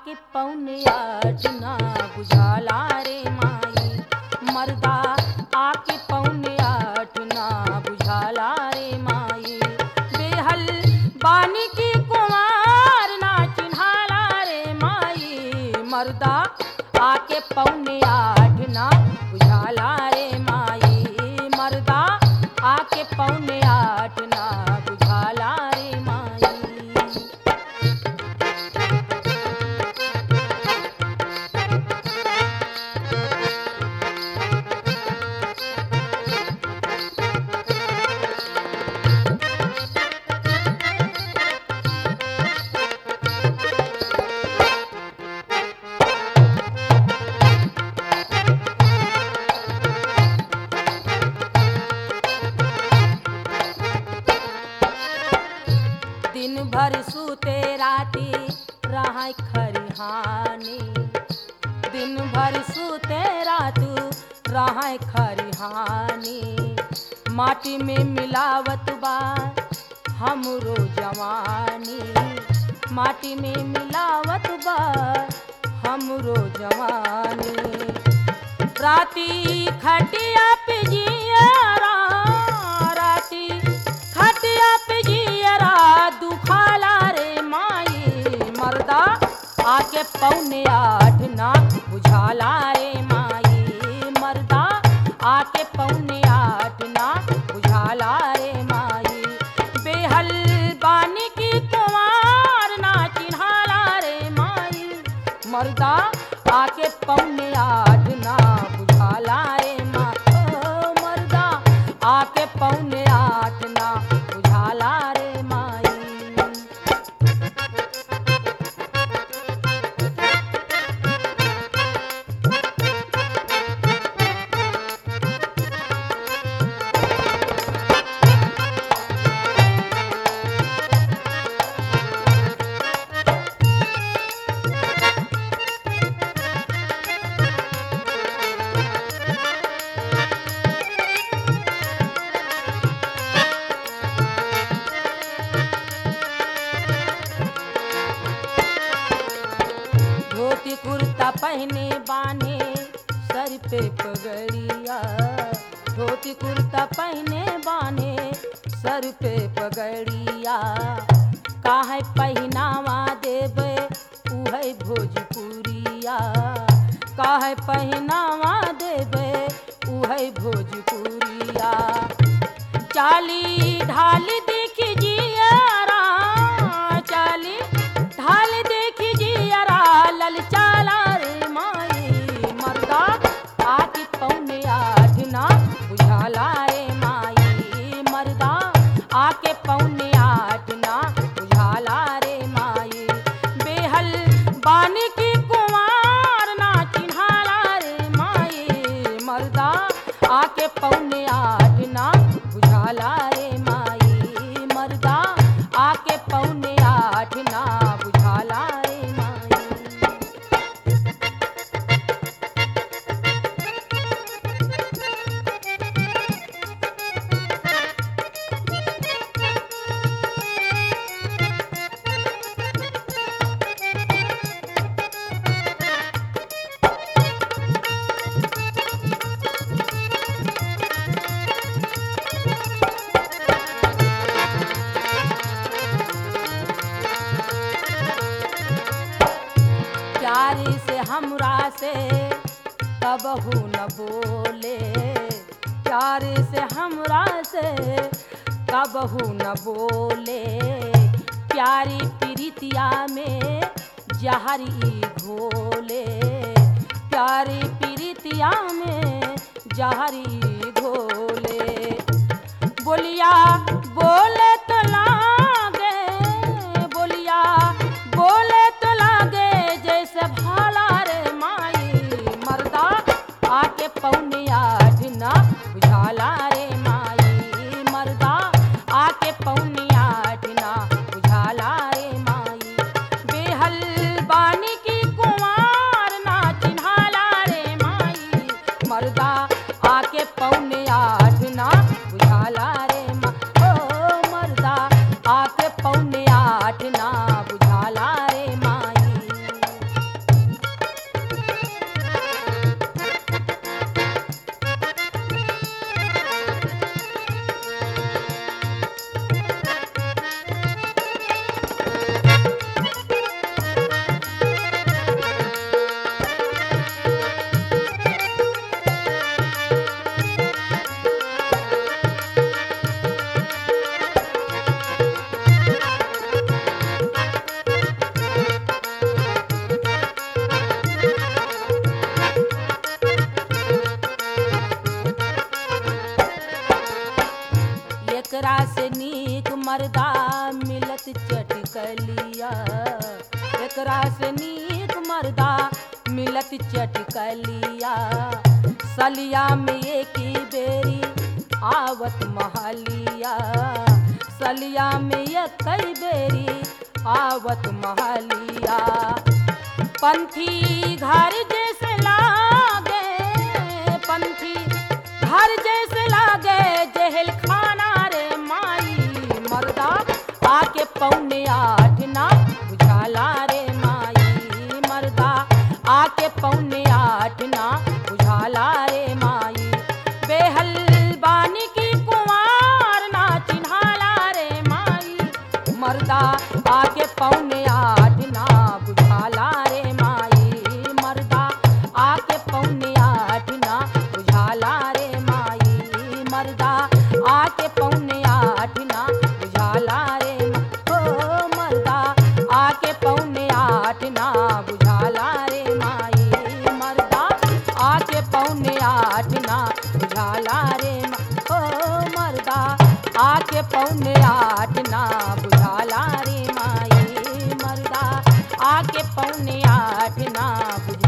आके पौने आठ ना बुझाला रे माई मर्दा आके पौने आठ ना बुझाला रे माई बेहल बानी की कुमार ना चिन्हाला रे माई मर्दा आके पौने आठ ना बुझाला रे माई मर्दा आके पौने आठ ना बुझाला रे माई दिन भर सूते राती रहा खरिहानी दिन भर सूते रातू रहा खरिहानी माटी में मिलावत बा हमरो जवानी माटी में मिलावत बा हमरो जवानी राती खटिया पे जियरा राती खटिया पे जियरा दुखाला रे माई मर्दा आके पौने आठ ना बुझाला रे माई मर्दा आके पौने आठ ना बुझाला रे माई बेहल बानी की कुमार ना चिन्हाला रे माई मर्दा आके पौने आठ ना बुझाला रे माँ ओ मर्दा आके पौने आठ ना बुझाला रे माई धोती कुर्ता पहने बाने सर पे पगड़िया धोती कुर्ता पहने बाने सर पे पगड़िया काहे पहनावा देवे उहे भोजपुरिया काहे पहनावा देवे उहे भोजपुरिया चाली ढाल देखी जियारा चाली ढाल देखी जियारा ललचाला रे माई मर्दा आके पौने आठ ना बुझाला रे माई मर्दा आके पौने आठ ना बुझाला रे माई बेहल बानी की कुमार ना चिन्हाला रे माई मर्दा आके पौने आठ ना बुझाला रे माई मर्दा आके पौने आठ ना बुझाला रे माई प्यारी से हमरा से कबहू न बोले प्यारी से हमरा से कबहू न बोले प्यारी प्रीतिया में जहरी घोले प्यारी प्रीतिया में जहरी घोले बोलिया बोले तो लागे बोलिया बोले तो लागे जैसे भाला रे माई मर्दा आके पौने आठ ना बुझाला रे माई मर्दा आके पौने आठ ना बुझाला रे माई बेहल बानी की कुमार ना चिन्हाला रे माई मर्दा आके पौने आठ ना बुझाला रे मा ओ मर्दा मर्दा मिलत चटकलिया एकरा से नीक मर्दा मिलत चटकलिया सलिया में एक ही बेरी आवत महलिया सलिया में एक ही बेरी आवत महलिया पंथी घर जैसे लागे पंथी घर जैसे लागे जहल खाना रे माई मर्दा आके पौने आठ ना बुझाला रे माई मर्दा आके पौने आठ ना बुझाला रे माई बेहल बानी की कुमार ना चिन्हाला रे माई मर्दा आके पौने आठ ना बुझाला रे माई मर्दा आके पौने आठ ना बुझाला रे माई मर्दा आके पौने आठ ना बुझाला रे मा- ओ मर्दा आके पौने आठ ना बुझाला रे माई मर्दा आके पौने आठ ना बुझाला रे मा- ओ मर्दा आके पौने आठ ना बुझाला रे माई मर्दा आके पौने आठ ना बुझाला